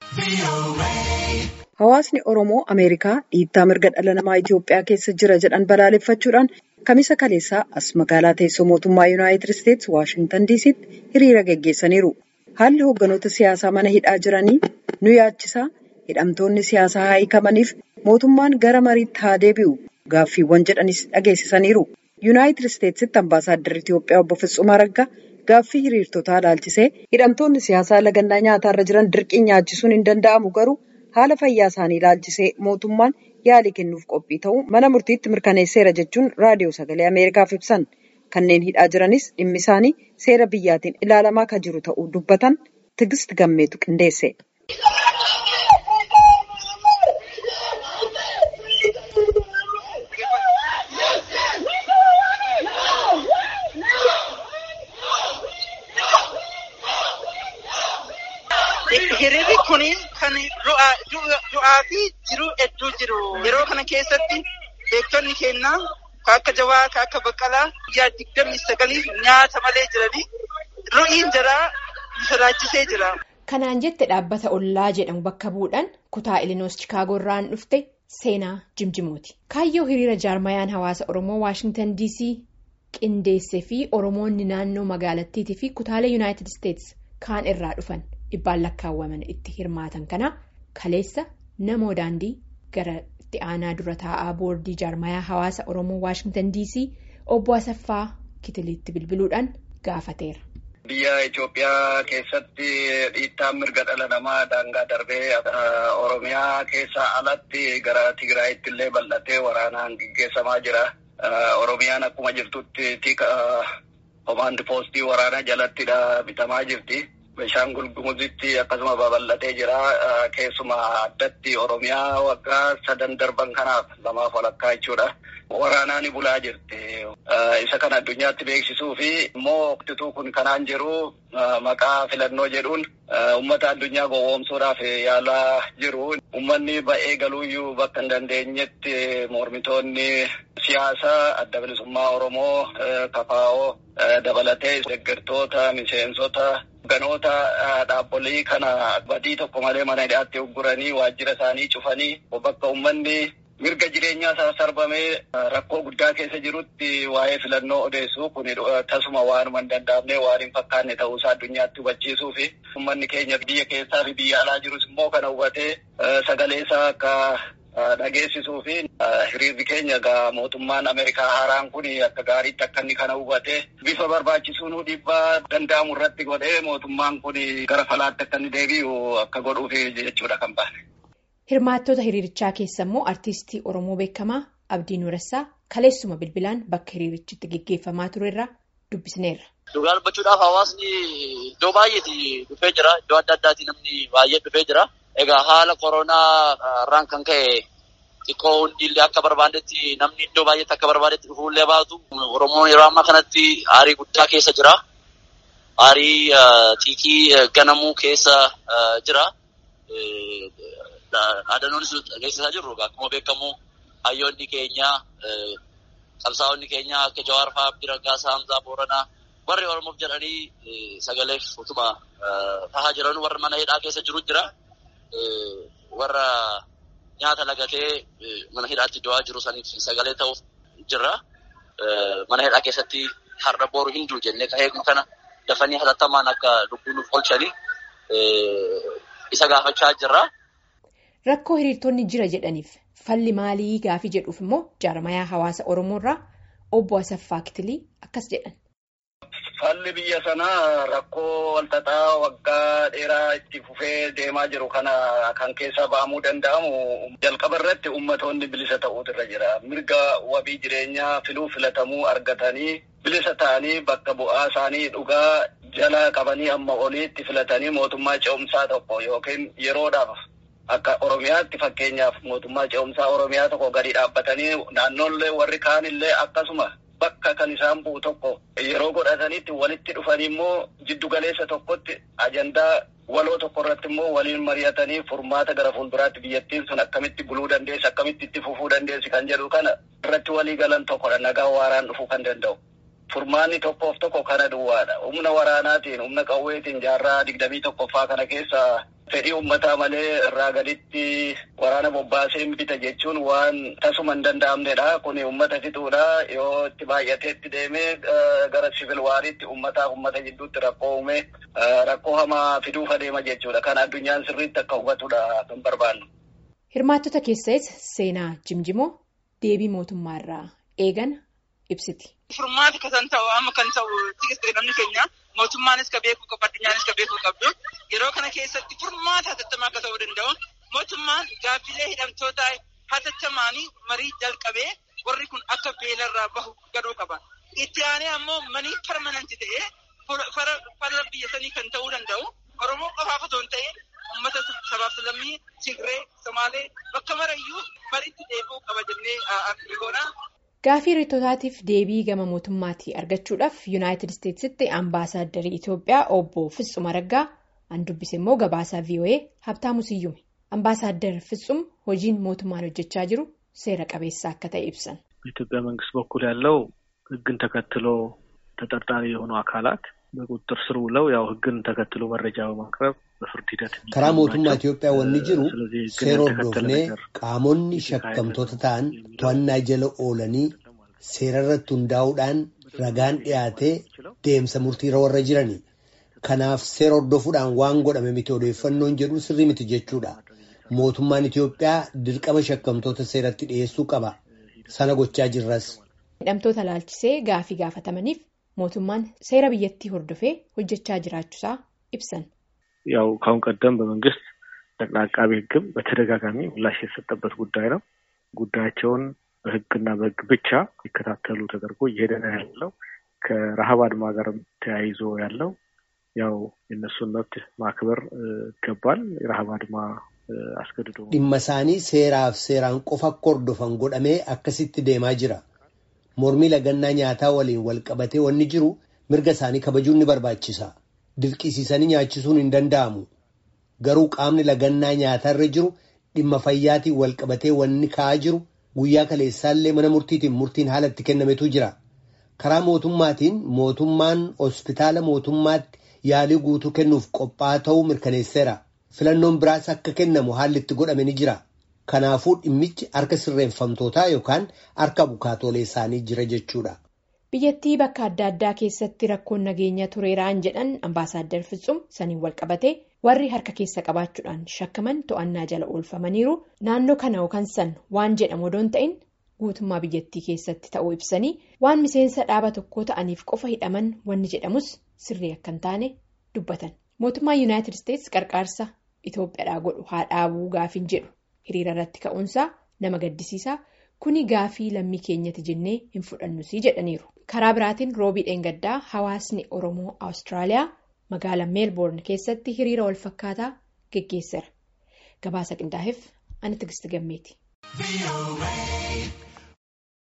Hawaasni Oromoo Ameerikaa dhiittaa mirga dhala namaa Itoophiyaa keessa jira jedhan balaaleffachuudhaan kamisa kaleessaa as magaalaa teessoo mootummaa Yuunaayitid Isteetsi Waashintan Diisiitti hiriira geggeessaniiru. Haalli hoogganoota siyaasaa mana hidhaa jiranii nu yaachisaa hidhamtoonni siyaasaa haa hiikamaniif mootummaan gara mariitti haa deebi'u gaaffiiwwan jedhanis dhageessisaniiru. Yuunaayitid Isteetsitti ambaasaadarri Itoophiyaa obbo Fitzuma Araggaa gaaffii hiriirtotaa ilaalchisee hidhamtoonni siyaasaa lagannaa nyaataarra jiran dirqiin nyaachisuun hin danda'amu garuu haala fayyaa isaanii ilaalchisee mootummaan yaalii kennuuf qophii ta'uu mana murtiitti mirkaneesseera jechuun raadiyoo sagalee Ameerikaaf ibsan. Kanneen hidhaa jiranis dhimmi isaanii seera biyyaatiin ilaalamaa kan jiru ta'uu dubbatan Tigist Gammeetu qindeesse. Hiriirri kun kan du'aa fi jiruu hedduu jiru. Yeroo kana keessatti beektonni keenya akka Jawaa, akka Baqqalaa guyyaa digdamii sagaliif nyaata malee jiranii ru'iin jaraa sodaachisee jira. Kanaan jette dhaabbata ollaa jedhamu bakka bu'uudhaan kutaa Ilinoos Chikaagoo irraan dhufte seenaa Jimjimooti. Kaayyoo hiriira jaarmayaan hawaasa Oromoo Waashintan DC qindeessee fi Oromoonni naannoo magaalattiitii fi kutaalee Yuunaayitid Isteetsi kaan irraa dhufan dhibbaan lakkaawwaman itti hirmaatan kana kaleessa namoo daandii gara itti aanaa dura taa'aa boordii jaarmayaa hawaasa Oromoo Waashintan DC obbo Asaffaa Kitiliitti bilbiluudhaan gaafateera. Biyya Itoophiyaa keessatti dhiittaan mirga dhala namaa daangaa darbee Oromiyaa keessaa alatti gara Tigraayitti illee bal'atee waraanaan gaggeessamaa jira. Oromiyaan akkuma jirtutti tika komaandi poostii waraanaa jalattidha bitamaa jirti. Bishaangul Gumuzitti akkasuma babal'atee jira. Keessumaa addatti Oromiyaa waggaa sadan darban kanaaf lamaaf walakkaa jechuudha. Waraanaan bulaa jirti. Isa kana addunyaatti beeksisuu fi immoo waqtituu kun kanaan jiru maqaa filannoo jedhuun uummata addunyaa gowwoomsuudhaaf yaalaa jiru. Uummanni ba'ee galuuyyuu bakka hin dandeenyetti mormitoonni siyaasaa adda bilisummaa Oromoo kafaa'oo dabalatee deeggartoota miseensota. Ganoota dhaabbolii kana badii tokko malee mana hidhaatti ugguranii waajjira isaanii cufanii bakka uummanni mirga jireenyaa isaa sarbamee rakkoo guddaa keessa jirutti waa'ee filannoo odeessuu kun tasuma waanuma hin danda'amne waan hin fakkaanne ta'uusaa addunyaatti hubachiisuu fi uummanni keenya biyya keessaa fi biyya alaa jirus immoo kana hubatee sagalee isaa akka dhageessisuu fi hiriirri keenya egaa mootummaan Ameerikaa haaraan kun akka gaariitti akka inni kana hubatee bifa barbaachisuun dhiibbaa danda'amu irratti godhee mootummaan kun gara falaatti akka inni deebi'u akka godhuuf jechuudha kan baane. Hirmaattota hiriirichaa keessa immoo artiistii Oromoo beekamaa Abdii Nuurassaa kaleessuma bilbilaan bakka hiriirichitti gaggeeffamaa turerraa dubbisneerra. Dhugaa dubbachuudhaaf hawaasni iddoo baay'eetii dhufee jira. Iddoo adda addaatii namni baay'ee dhufee jira. Egaa haala koronaa irraan kan ka'e xiqqoo hundillee akka barbaadetti namni iddoo baay'eetti akka barbaadetti dhufuullee baatu. Oromoon yeroo ammaa kanatti aarii guddaa keessa jira. Aarii xiiqii ganamuu keessa jira. Dhaadannoonis dhageessisaa jirru akkuma beekamu hayyoonni keenya qabsaa'onni keenya akka Jawaar fa'aa Abdii Raggaasaa Hamzaa Booranaa warri Oromoof jedhanii sagaleef utuma tahaa jiran warra mana hidhaa keessa jiru jira. Warra nyaata lagatee mana hidhaatti du'aa jiru saniif sagalee ta'uuf jirra. Mana hidhaa keessatti har'a booru hin jiru jennee ka'ee kana dafanii hatattamaan akka lubbuu nuuf oolchanii isa gaafachaa jirra. Rakkoo hiriirtonni jira jedhaniif falli maalii gaafii jedhuuf immoo jaarmayaa hawaasa Oromoo irraa obbo Asaffaa Kitilii akkas jedhan. Falli biyya sanaa rakkoo walxaxaa waggaa dheeraa itti fufee deemaa jiru kana kan keessaa ba'amuu danda'amu jalqaba irratti ummatoonni bilisa ta'uutu irra jira. Mirga wabii jireenyaa filuu filatamuu argatanii bilisa ta'anii bakka bu'aa isaanii dhugaa jala qabanii amma oliitti filatanii mootummaa ce'umsaa tokko yookiin yeroodhaaf akka Oromiyaatti fakkeenyaaf mootummaa ce'umsaa Oromiyaa tokko gadi dhaabbatanii naannoollee warri kaanillee akkasuma. Bakka kan isaan bu'u tokko yeroo godhatanitti walitti dhufanii immoo jiddu galeessa tokkotti ajandaa waloo tokko irratti immoo waliin mari'atanii furmaata gara fuulduraatti biyyattiin sun akkamitti buluu dandeessi akkamitti itti fufuu dandeessi kan jedhu kana irratti walii galan tokkodha nagaa waaraan dhufuu kan danda'u. Furmaanni tokkoof tokko kana duwwaadha. Humna waraanaatiin humna qawweetiin jaarraa digdamii tokkoffaa kana keessa fedhii uummataa malee irraa gaditti waraana bobbaasee bita jechuun waan tasuma hin danda'amnedha. Kun uummata fixuudha. Yoo itti baay'atee itti deemee gara sivil waariitti uummataa uummata gidduutti rakkoo uume rakkoo hamaa fiduuf adeema jechuudha. Kan addunyaan sirriitti akka hubatudha kan barbaannu. Hirmaattota keessas seenaa jimjimoo deebii mootummaarraa eegan ibsiti. Furmaati kan ta'u amma kan ta'u namni keenya mootummaanis ka beekuu qabu addunyaanis ka beekuu qabdu yeroo kana keessatti furmaata hatattamaa akka ta'uu danda'u mootummaan gaaffilee hidhamtoota hatattamaanii marii jalqabee warri kun akka beelarraa bahu gaduu qaba. Itti aanee ammoo manii permananti ta'ee fara biyya sanii kan ta'uu danda'u Oromoo qofaaf otoo hin ta'in uummata sabaaf lammii Tigree, Somaalee bakka marayyuu mariitti deebi'uu qaba jennee akka Gaafii hiriyootaatiif deebii gama mootummaatii argachuudhaaf yuunaayitid isteetsitti ambaasaadarrii Itoophiyaa obbo Fitsum Araggaa an dubbise immoo gabaasaa VOA Habtaamu Siyyume. Ambaasaaddar Fitsum hojiin mootummaan hojjechaa jiru seera qabeessa akka ta'e ibsan. በኢትዮጵያ መንግስት በኩል ያለው ሕግን ተከትሎ ተጠርጣሪ የሆኑ አካላት በቁጥጥር ስር ውለው ያው ሕግን ተከትሎ መረጃ በማቅረብ በፍርድ ሂደት karaa mootummaa Itoophiyaa wanni jiru seera hordofnee qaamonni shakkamtoota ta'an to'annaa jala oolanii seera irratti hundaa'uudhaan ragaan dhiyaatee deemsa murtiirra warra jirani. Kanaaf seera hordofuudhaan waan godhame miti odeeffannoon jedhu sirrii miti jechuudha. Mootummaan Itoophiyaa dirqama shakkamtoota seeratti dhiyeessuu qaba. Sana gochaa jirras. Hidhamtoota laalchisee gaafii gaafatamaniif mootummaan seera biyyattii hordofee hojjechaa jiraachuusaa ibsan. ያው ካሁን ቀደም በመንግስት ጠቅላይ አቃቤ ሕግም በተደጋጋሚ ምላሽ የተሰጠበት ጉዳይ ነው። ጉዳያቸውን በሕግና በሕግ ብቻ ሊከታተሉ ተደርጎ እየሄደ ነው ያለው። ከረሃብ አድማ ጋርም ተያይዞ ያለው ያው የእነሱን መብት ማክበር ይገባል። የረሃብ አድማ አስገድዶ dhimma isaanii seeraaf seeraan qofa akka hordofan godhamee akkasitti deemaa jira. Mormii lagannaa nyaataa waliin wal qabatee wanni jiru mirga isaanii kabajuun ni barbaachisa. Dirqisiisanii nyaachisuun hin danda'amu. Garuu qaamni lagannaa nyaatarra jiru dhimma fayyaatiin wal qabatee wanni ka'aa jiru guyyaa kaleessaallee mana murtiitiin murtiin haala itti kennametu jira. Karaa mootummaatiin mootummaan hospitaala mootummaatti yaalii guutuu kennuuf qophaa'aa ta'uu mirkaneesseera. Filannoon biraas akka kennamu haalli itti godhame ni jira. Kanaafuu dhimmichi harka sirreeffamtootaa yookaan harka bukaatoolee isaanii jira jechuudha. Biyyattii bakka adda addaa keessatti rakkoon nageenya tureeraan jedhan ambaasaaddar Fitsum saniin wal qabatee warri harka keessa qabaachuudhaan shakkaman to'annaa jala oolfamaniiru naannoo kana yookaan san waan jedhamu odoo hin ta'in guutummaa biyyattii keessatti ta'uu ibsanii waan miseensa dhaaba tokkoo ta'aniif qofa hidhaman wanni jedhamus sirrii akka hin taane dubbatan. Mootummaa Yuunaayitid Isteetsi qarqaarsa Itoophiyaadhaa godhu haa dhaabuu gaafiin jedhu hiriira irratti ka'uunsaa nama gaddisiisaa kuni gaafii lammii keenyati jennee hin fudhannusii jedhaniiru. Karaa biraatiin roobii dheengaddaa hawaasni Oromoo Awustiraaliyaa magaalaa meelboorn keessatti hiriira wal fakkaataa geggeesseera. Gabaasa qindaa'eef ani Tigistii Gammeeti.